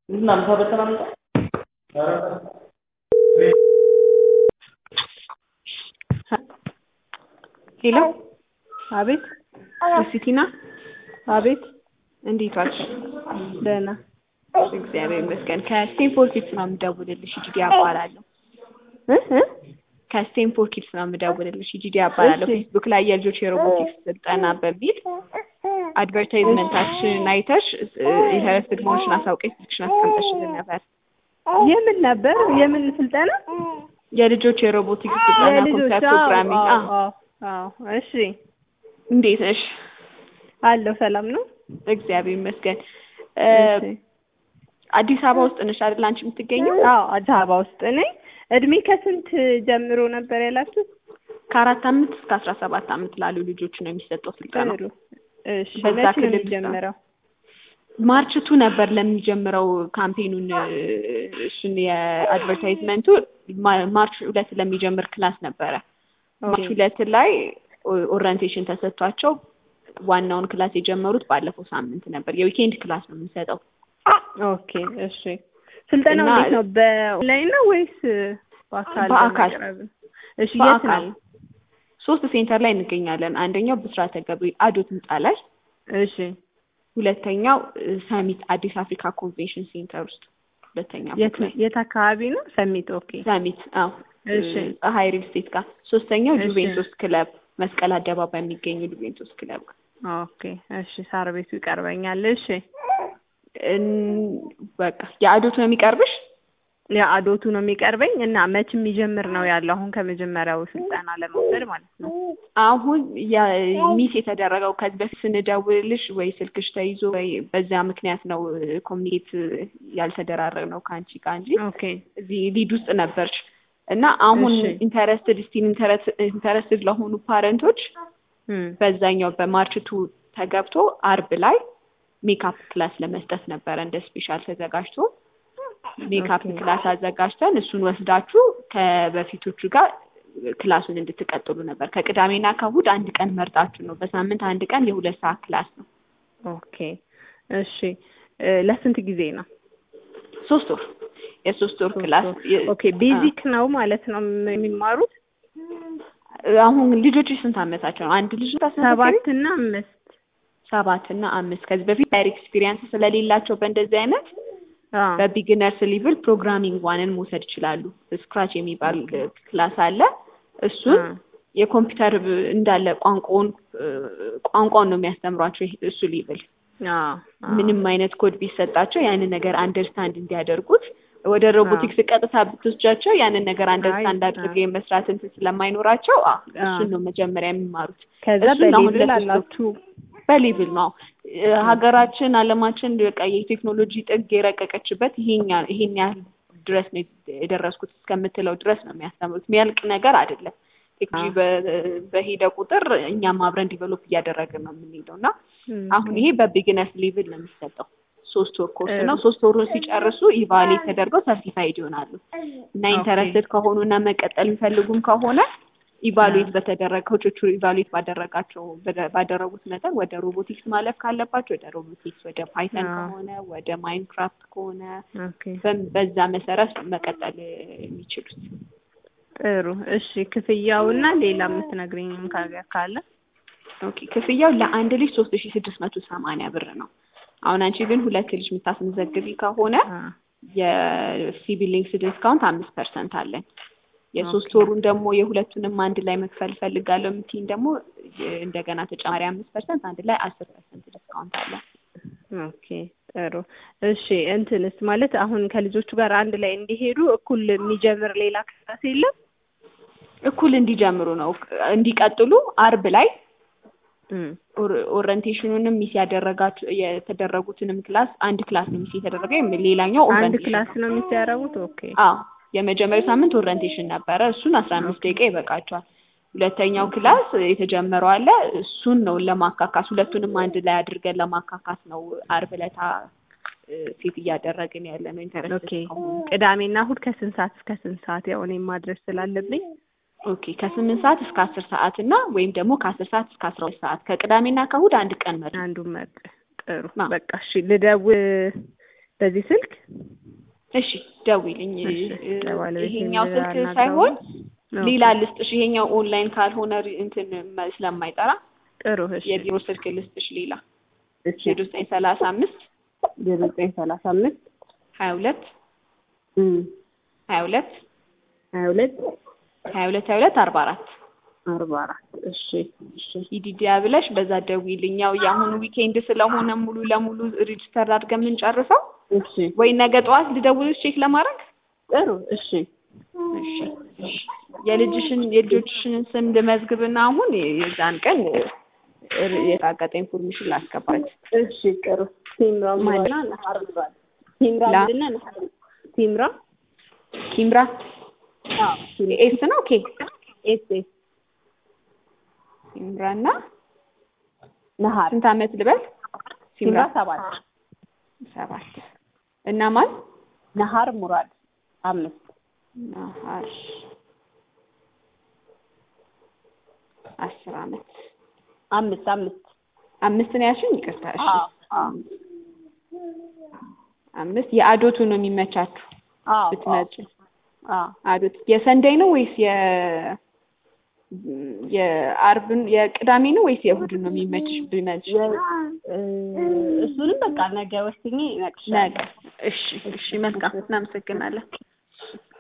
ሄሎ አቤት ሲቲና አቤት እንዴት ዋልሽ? ደህና እግዚአብሔር ይመስገን። ከስቴንፎርድ ኪድስ ነው የምደውልልሽ። ጂዲ እባላለሁ። እ እ ከስቴንፎርድ ኪድስ ነው የምደውልልሽ። ጂዲ እባላለሁ። እሺ። ፌስቡክ ላይ የልጆች የሮቦቲክስ ስልጠና በሚል አድቨርታይዝመንታችንን አይተሽ ኢንተረስትድ መሆንሽን አሳውቀሽ ስልክሽን አስቀምጠሽልን ነበር። የምን ነበር? የምን ስልጠና? የልጆች የሮቦቲክስ ስልጠና የልጆች ኮምፒውተር አዎ፣ ፕሮግራሚንግ። አዎ፣ አዎ። አዎ፣ አዎ። እሺ እንዴት ነሽ? አለሁ። ሰላም ነው። እግዚአብሔር ይመስገን። እ፣ እሺ። አዲስ አበባ ውስጥ ነሽ አይደል አንቺ የምትገኘው? አዎ፣ አዲስ አበባ ውስጥ ነኝ። እድሜ ከስንት ጀምሮ ነበር ያላችሁት? ከአራት አመት እስከ አስራ ሰባት አመት ላሉ ልጆች ነው የሚሰጠው ስልጠና። ጥሩ። እሺ። በዛ መቼ ነው ክልል ውስጥ ነው። የሚጀምረው? ማርች ቱ ነበር ለሚጀምረው ካምፔኑን እ፣ እሱን የአድቨርታይዝመንቱ ማ- ማርች ሁለት ለሚጀምር ክላስ ነበረ። ማርች ኦኬ። ሁለት ላይ ኦ- ኦሪየንቴሽን ተሰጥቷቸው ዋናውን ክላስ የጀመሩት ባለፈው ሳምንት ነበር። የዊኬንድ ክላስ ነው የምንሰጠው። ኦኬ። እሺ። ስልጠናው እና- እንዴት ነው? በኦንላይን ነው ወይስ በአካል? በአካል። በመቅረብ ነው? እሺ። የት በአካል ነው? ሶስት ሴንተር ላይ እንገኛለን። አንደኛው ብስራተ ገብርኤል አዶት ህንጻ ላይ፣ እሺ። ሁለተኛው እ፣ ሰሚት አዲስ አፍሪካ ኮንቬንሽን ሴንተር ውስጥ ሁለተኛ የት ፎቅ ላይ የት አካባቢ ነው? ሰሚት። ኦኬ። ሰሚት አዎ እሺ። እ፣ ፀሐይ ሪል ስቴት ጋር። ሶስተኛው እሺ። ጁቬንቱስ ክለብ መስቀል አደባባይ የሚገኘው ጁቬንቱስ ክለብ ጋር ኦኬ። እሺ። ሳር ቤቱ ይቀርበኛል። እሺ። እን- በቃ የአዶት ነው የሚቀርብሽ። የአዶቱ ነው የሚቀርበኝ እና መች የሚጀምር ነው ያለው? አሁን ከመጀመሪያው ስልጠና ለመውሰድ ማለት ነው። አሁን ሚስ የተደረገው ከዚህ በፊት ስንደውልልሽ ወይ ስልክሽ ተይዞ ወይ በዛ ምክንያት ነው ኮሚኒኬት ያልተደራረግ ነው ከአንቺ ጋር እንጂ ኦኬ። እዚህ ሊድ ውስጥ ነበርሽ እና አሁን እሺ። ኢንተረስትድ ስቲል ኢንተረስትድ ለሆኑ ፓረንቶች እም፣ በዛኛው በማርች ቱ ተገብቶ አርብ ላይ ሜካፕ ክላስ ለመስጠት ነበረ እንደ ስፔሻል ተዘጋጅቶ ሜካፕ ኦኬ። ክላስ አዘጋጅተን እሱን ወስዳችሁ ከበፊቶቹ ጋር ክላሱን እንድትቀጥሉ ነበር። ከቅዳሜና ከእሑድ አንድ ቀን መርጣችሁ ነው። በሳምንት አንድ ቀን የሁለት ሰዓት ክላስ ነው። ኦኬ። እሺ። እ፣ ለስንት ጊዜ ነው? ሶስት ወር የሶስት ወር ሶስት ክላስ ወር። የ- ኦኬ። ቤዚክ ነው ማለት ነው የሚማሩት? አሁን ልጆች ስንት አመታቸው ነው? አንድ ልጅ ታስመዘግቢ? ሰባት እና አምስት ሰባት እና አምስት ከዚህ በፊት ዳይር ኤክስፒሪየንስ ስለሌላቸው በእንደዚህ አይነት አ፣ በቢግነርስ ሊቭል ፕሮግራሚንግ ዋንን መውሰድ ይችላሉ። ስክራች የሚባል ክላስ አለ። እሱን አ፣ የኮምፒውተር ብ- እንዳለ ቋንቋውን እ፣ ቋንቋውን ነው የሚያስተምሯቸው። ይሄ- እሱ ሊቭል አ፣ አ። ምንም አይነት ኮድ ቢሰጣቸው ያንን ነገር አንደርስታንድ እንዲያደርጉት ወደ ሮቦቲክስ ቀጥታ ብትወስጃቸው ያንን ነገር አንደርስታንድ አይ፣ አድርገው የመስራት እንትን ስለማይኖራቸው አ፣ አ። እሱን ነው መጀመሪያ የሚማሩት። ከዛ እሱን አሁን በሌብል ለሶስት ወር አላችሁ? በሌብል ነው እ፣ ሀገራችን አለማችን በቃ የቴክኖሎጂ ጥግ የረቀቀችበት ይሄኛ ይሄን ያህል ድረስ ነው የደረስኩት እስከምትለው ድረስ ነው የሚያስተምሩት። የሚያልቅ ነገር አይደለም። ቴክኖሎጂ በ- በሄደ ቁጥር እኛም አብረን ዲቨሎፕ እያደረግን ነው የምንሄደው እና እም፣ አሁን ይሄ በቢግነርስ ሌቭል ነው የሚሰጠው። ሶስት ወር ኮርስ ጥሩ። ነው። ሶስት ወሩን ሲጨርሱ ኢቫሉዌት ተደርገው ሰርቲፋይድ ይሆናሉ እና ኦኬ። ኢንተረስትድ ከሆኑ እና መቀጠል የሚፈልጉም ከሆነ ኢቫሉዌት በተደረገ ኮቾቹ ኢቫሉዌት ባደረጋቸው በደ- ባደረጉት መጠን ወደ ሮቦቲክስ ማለፍ ካለባቸው ወደ ሮቦቲክስ፣ ወደ ፓይተን አዎ። ከሆነ ወደ ማይንክራፍት ከሆነ ኦኬ። በ- በዛ መሰረት መቀጠል የሚችሉት። ጥሩ። እሺ። ክፍያውና ሌላ የምትነግሪኝም ካገር ካለ? ኦኬ ክፍያው ለአንድ ልጅ ሶስት ሺ ስድስት መቶ ሰማንያ ብር ነው። አሁን አንቺ ግን ሁለት ልጅ የምታስመዘግቢ ከሆነ አ፣ የሲቢሊንግስ ዲስካውንት አምስት ፐርሰንት አለን። የሶስት ኦኬ። ወሩን ደግሞ የሁለቱንም አንድ ላይ መክፈል ፈልጋለሁ የምትይኝ ደግሞ የ- እንደገና ተጨማሪ አምስት ፐርሰንት አንድ ላይ አስር ፐርሰንት ዲስካውንት አለን። ኦኬ ጥሩ። እሺ እንትንስ ማለት አሁን ከልጆቹ ጋር አንድ ላይ እንዲሄዱ እኩል የሚጀምር ሌላ ክላስ የለም? እኩል እንዲጀምሩ ነው እንዲቀጥሉ አርብ ላይ እም፣ ኦር- ኦሪየንቴሽኑንም ሚስ ያደረጋችሁ የተደረጉትንም ክላስ አንድ ክላስ ነው ሚስ የተደረገ ሌላኛው አንድ ኦሪየንቴሽን ክላስ ነው የሚያደርጉት? ኦኬ አዎ የመጀመሪያው ሳምንት ኦሪየንቴሽን ነበረ። እሱን አስራ አምስት ደቂቃ ይበቃቸዋል። ሁለተኛው ክላስ የተጀመረው አለ። እሱን ነው ለማካካስ ሁለቱንም አንድ ላይ አድርገን ለማካካስ ነው አርብ ዕለታ እ፣ ሴት እያደረግን ያለ ነው። ኢንተረስት ኦኬ። ቅዳሜና እሑድ ከስንት ሰዓት እስከ ስንት ሰዓት? ያው እኔም ማድረስ ስላለብኝ ኦኬ ከስምንት ሰዓት እስከ አስር ሰዓት እና ወይም ደግሞ ከአስር ሰዓት እስከ አስራ ሁለት ሰዓት ከቅዳሜና ከእሑድ አንድ ቀን መ አንዱን መርጥ። ጥሩ አዎ። በቃ እሺ፣ ልደውል በዚህ ስልክ እሺ ደውይልኝ። እሺ፣ እ- ለባለቤቴ ይሄኛው ስልክ አናግረዋለሁ። ሳይሆን ኦኬ፣ ሌላ ልስጥሽ። ይሄኛው ኦንላይን ካልሆነ ሪ- እንትን መ- ስለማይጠራ ጥሩ እሺ የቢሮ ስልክ ልስጥሽ። ሌላ እሺ ዜሮ ዘጠኝ ሰላሳ አምስት ዜሮ ዘጠኝ ሰላሳ አምስት ሀያ ሁለት እም ሀያ ሁለት ሀያ ሁለት ሀያ ሁለት ሀያ ሁለት አርባ አራት አርባ አራት እሺ እሺ ኢዲዲያ ብለሽ በዛ ደውይልኝ። ያው የአሁኑ ዊኬንድ ስለሆነ ሙሉ ለሙሉ ሬጅስተር አድርገን የምንጨርሰው እሺ ወይ ነገ ጠዋት ልደውልሽ ቼክ ለማድረግ ጥሩ እሺ እሺ እሺ። የልጅሽን የልጆችሽን ስም ልመዝግብና አሁን የዛን ቀን እ- የታቀጠ ኢንፎርሜሽን ላስገባት። እሺ ጥሩ ቲምራ ሙራና ነሀር ሙራድ ቲምራ ላ- ምንድን ነው ነሀር ቲምራ ኪምራ አዎ ኤስ ነው ኬ ኤስ ኤስ ኪምራ እና ነሀር ስንት አመት ልበል? ቲምራ ሰባት ሰባት እና ማን ነሀር ሙራድ አምስት ናሀር አስር አመት አምስት አምስት አምስት ነው ያልሽኝ? ይቅርታ እሺ አዎ አዎ አምስት የአዶቱ ነው የሚመቻችሁ አዎ ብትመጪ አዎ አዶት የሰንደይ ነው ወይስ የ የአርብን የቅዳሜ ነው ወይስ የእሑድን ነው የሚመችሽ ብመጭ እ እሱንም በቃ ነገ ወስኜ ነገ እነግርሻለሁ እሺ እሺ መልካም እናመሰግናለን